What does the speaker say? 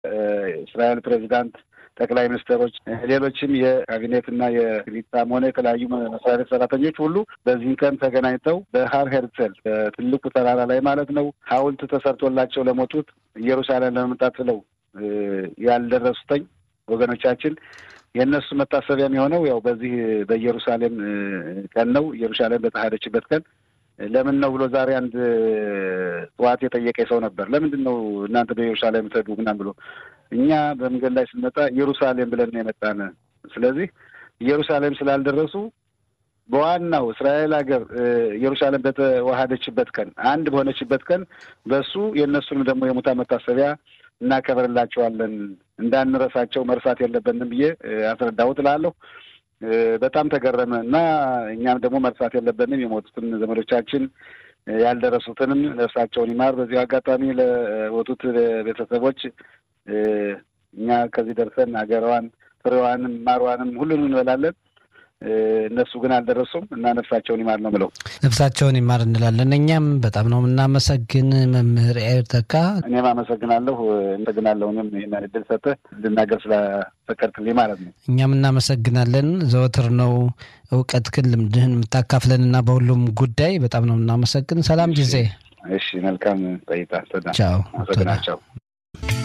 እስራኤል ፕሬዚዳንት ጠቅላይ ሚኒስትሮች፣ ሌሎችም የካቢኔትና የሊጣም ሆነ የተለያዩ መስሪያ ቤት ሰራተኞች ሁሉ በዚህን ቀን ተገናኝተው በሀር ሄርጸል በትልቁ ተራራ ላይ ማለት ነው ሐውልት ተሰርቶላቸው ለሞቱት ኢየሩሳሌም ለመምጣት ብለው ያልደረሱተኝ ወገኖቻችን የእነሱ መታሰቢያ የሚሆነው ያው በዚህ በኢየሩሳሌም ቀን ነው። ኢየሩሳሌም በተዋሃደችበት ቀን ለምን ነው ብሎ ዛሬ አንድ ጠዋት የጠየቀ ሰው ነበር። ለምንድን ነው እናንተ በኢየሩሳሌም ትሄዱ ምናምን ብሎ እኛ በመንገድ ላይ ስንመጣ ኢየሩሳሌም ብለን የመጣን ስለዚህ ኢየሩሳሌም ስላልደረሱ በዋናው እስራኤል ሀገር ኢየሩሳሌም በተዋሃደችበት ቀን አንድ በሆነችበት ቀን በሱ የእነሱንም ደግሞ የሙታን መታሰቢያ እናከብርላቸዋለን እንዳንረሳቸው መርሳት የለብንም ብዬ አስረዳሁት እላለሁ። በጣም ተገረመ እና እኛም ደግሞ መርሳት የለብንም የሞቱትን ዘመዶቻችን ያልደረሱትንም ነፍሳቸውን ይማር። በዚሁ አጋጣሚ ለሞቱት ቤተሰቦች እኛ ከዚህ ደርሰን ሀገሯን ፍሬዋንም ማሯንም ሁሉንም እንበላለን። እነሱ ግን አልደረሱም እና ነፍሳቸውን ይማር ነው ብለው ነፍሳቸውን ይማር እንላለን። እኛም በጣም ነው የምናመሰግን መምህር ኤርተካ። እኔም አመሰግናለሁ አመሰግናለሁ። እኔም ይህን እድል ሰጥተህ እንድናገር ስለፈቀድክልኝ ማለት ነው። እኛም እናመሰግናለን። ዘወትር ነው እውቀትህን ልምድህን የምታካፍለን እና በሁሉም ጉዳይ በጣም ነው የምናመሰግን። ሰላም ጊዜ። እሺ፣ መልካም ቆይታ። ቻው። አመሰግናቸው።